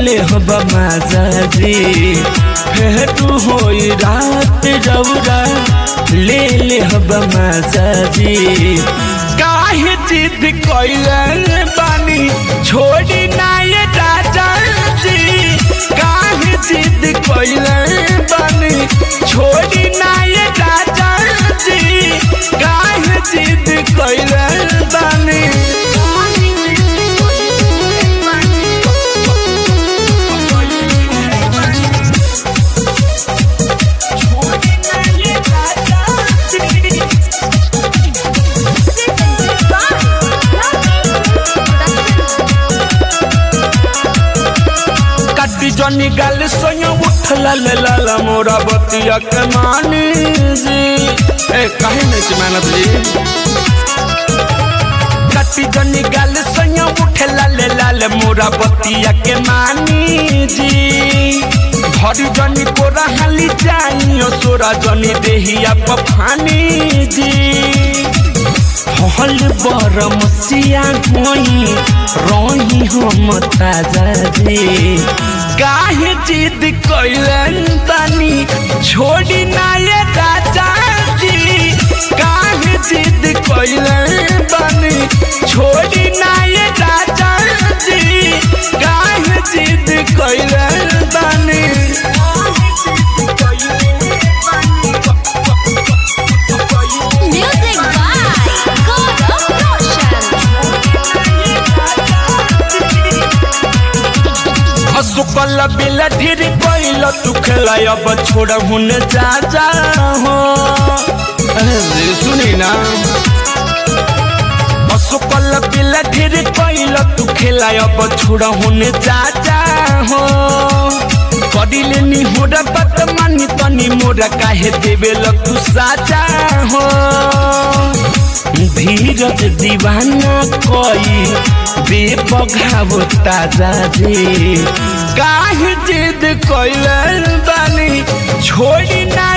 ले हब माजाजी फेटू होई रात रौरा ले ले हब माजाजी काहे जिद कइले बानी छोड़ी ना ये राजा जी काहे जिद कइले बानी छोड़ी ना ये राजा जी काहे जिद कइले बानी कटी जनी गल सोया उठला ले लाला मोरा बतिया के मानी जी ए कहीं नहीं छी मेहनत जी कटी जनी गल सोया उठला ले लाला मोरा बतिया के मानी जी भरी जनी को रहली जाइयो सोरा जनी देहिया पफानी जी हल बरम सिया होई रही हम ताजा रे काहे जिद कइलन तनी छोड़ी ना ये राजा जी काहे जिद कइलन तनी छोड़ी ना ये राजा जी काहे जिद कइलन तनी Music by Gaurav Roshan. असुकल बिल ढेर कैल तू खेला अब छोड़ हुन जा जा हो अरे सुनी ना असुकल बिल ढेर कैल तू खेला अब छोड़ हुन जा जा हो करिले नि होरा बात मानी तनी मोरा काहे देवेल तू साजा हो धीरज दीवाना कोई बेपघाव ताजा रे काहे जिद कइल बानी छोड़ी ना